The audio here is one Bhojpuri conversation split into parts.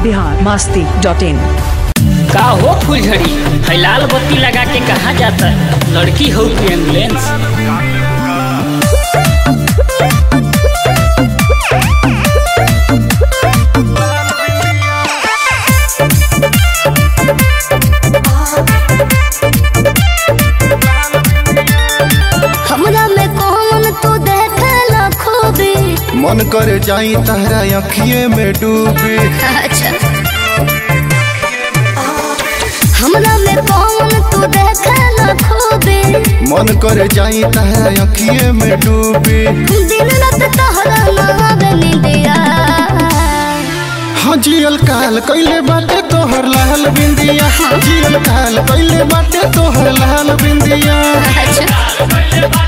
बिहार मस्ती डॉट इन का हो फुलझड़ी है लाल बत्ती लगा के कहाँ जाता है लड़की हो कि एम्बुलेंस हमरा में कौन तू देखला खूबी मन करे जाई तहरा अखिए में डूबी अच्छा हमरा में कौन तू देखला खूबी मन करे जाई तहरा अखिए में डूबी दिन रात तोहरा नावे निंदिया हाँ जियल काल कैले बाटे तोहर लाल बिंदिया जियल काल कैले बाटे तोहर लाल बिंदिया अच्छा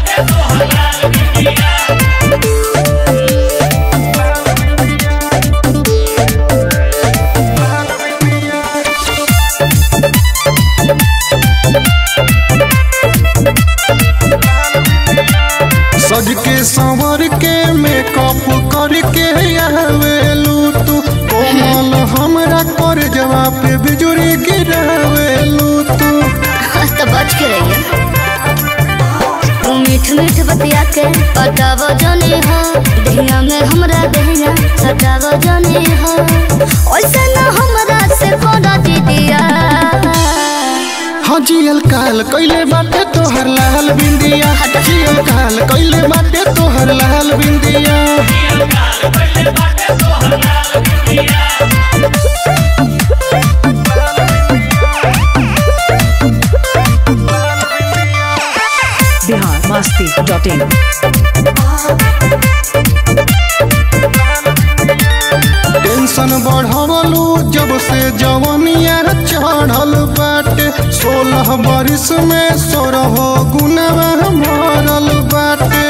सज के संवर के मेकअप करके आवेलू तू कोमल हमरा कर जवाब पे बिजुरी गिरावेलू तू तो बच के रहिए तू मीठ मीठ बतिया के पटाव जनी हो दहिया में हमरा दहिया सटाव जनी हो ओइसे न हमरा से कोड़ा दीदिया हाँ जियल काल कैले बाटे तोहर लाल बिंदिया जियल काल कैले बाटे तोहर लाल बिंदिया Bihar Masti dot in tension बढ़वलू जब से जवनिया चढ़ल बाटे सोलह बरिस में सोरह गुनवा भरल बाटे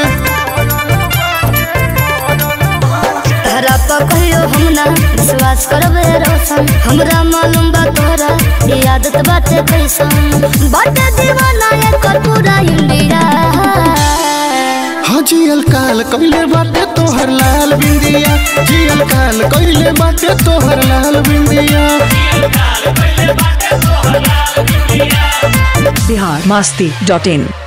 तहरा पर कहियो हम ना विश्वास करबे रोशन हमरा मालूम बा तोरा ये आदत बाटे कैसन बाटे दीवाना एकर पूरा इंडिया हाँ जियल काल कैले बाटे तोहर लाल बिंदिया जियल काल कैले बाटे तोहर लाल बिंदिया बिहार मस्ती डॉट इन